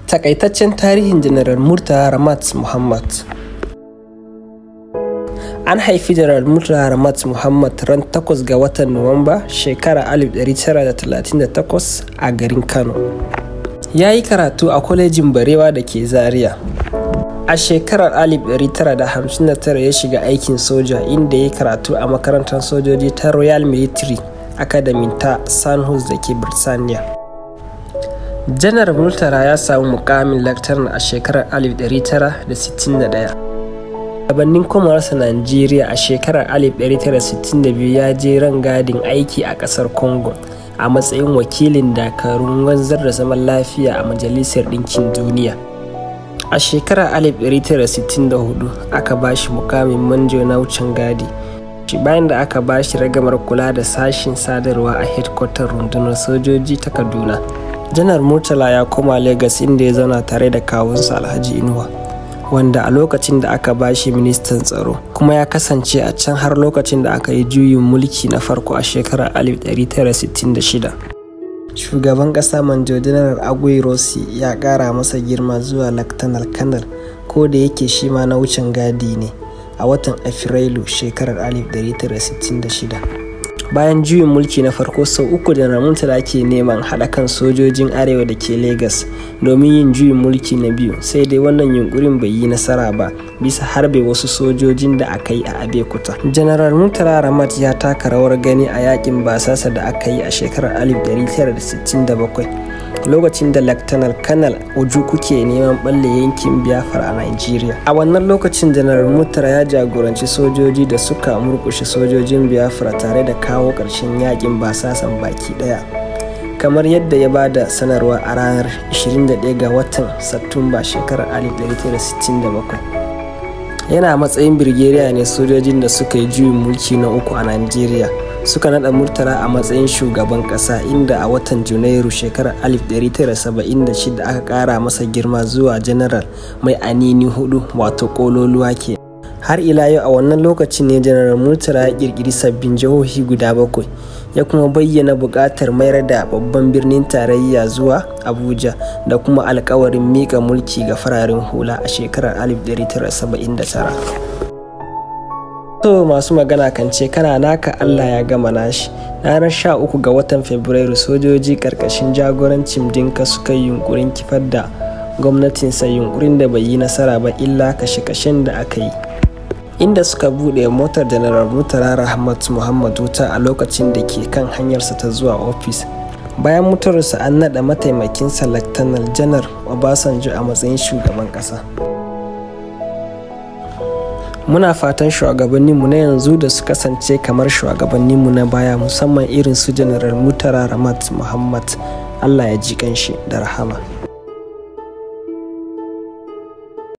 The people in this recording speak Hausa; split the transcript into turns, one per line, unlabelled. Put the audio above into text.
Takaitaccen tarihin Janaral Murtala Ramat Muhammad An haifi Janaral Murtala Ramat Muhammad ran 8 ga watan Nuwamba shekarar 1938 a garin Kano. Ya yi karatu a kwalejin Barewa da ke Zaria. A shekarar 1959 ya shiga aikin soja inda ya yi karatu a makarantar sojoji ta Royal Military Academy ta Sandhurst da ke Birtaniya. janar murtala ya samu mukamin laktaran a shekarar 1961 gabanin komarsa najeriya a shekarar 1962 ya je rangadin aiki a kasar congo a matsayin wakilin dakarun wanzar da zaman lafiya a majalisar ɗinkin duniya a shekarar 1964 aka ba shi mukamin manjo na wucin gadi bayan da aka ba shi ragamar kula da sashin sadarwa a hedkwatar rundunar sojoji ta kaduna janar murtala ya koma Legas inda ya zauna tare da kawunsa alhaji inuwa wanda a lokacin da aka bashi ministan tsaro kuma ya kasance a can har lokacin da aka yi juyin mulki na farko a shekarar 1966 shugaban kasa manjo janar agui rossi ya kara masa girma zuwa lactanal kanal ko da yake shi ma na wucin gadi ne a watan afrilu shekarar 1966 bayan juyin mulki na farko sau uku da murtala ke neman haɗa kan sojojin arewa da ke Legas domin yin juyin mulki na biyu sai dai wannan yunkurin bai yi nasara ba bisa harbe wasu sojojin da aka yi a abekuta general murtala ramat ya taka rawar gani a yakin basasa da aka yi a shekarar 1967 lokacin da Lactanar Kanal Ojuku ke neman balle yankin Biafra a Nigeria. A wannan lokacin Janar Murtala ya jagoranci sojoji da suka murkushe sojojin Biafra tare da kawo ƙarshen yakin basasan baki ɗaya. Kamar yadda ya ba da sanarwa a ranar 21 ga watan Satumba shekarar 1967. Yana matsayin birgeriya ne sojojin da suka yi juyin mulki na uku a Nigeria. suka nada murtala a matsayin shugaban kasa inda a watan junairu shekarar 1976 aka kara masa girma zuwa janaral mai anini hudu wato kololuwa ke har ila yau a wannan lokacin ne janaral murtala ya kirkiri sabbin jihohi guda bakwai ya kuma bayyana buƙatar mayar da babban birnin tarayya zuwa abuja da kuma alkawarin mika mulki ga fararen hula a shekarar 1979 To masu magana kan ce kana naka Allah ya gama nashi. Ranar sha uku ga watan Fabrairu sojoji karkashin jagorancin dinka suka yi yunkurin kifar da gwamnatinsa yunkurin da bai yi nasara ba illa kashe-kashen da aka yi. Inda suka buɗe motar Janaral Murtala Rahmat Muhammad wuta a lokacin da ke kan hanyarsa ta zuwa ofis. Bayan mutuwarsa an naɗa mataimakinsa Laftanar Janar Obasanjo a matsayin shugaban ƙasa. muna fatan shugabanninmu na yanzu da su kasance kamar shugabanninmu na baya musamman irin su janaral mutara ramat muhammad allah ya ji kanshi da rahama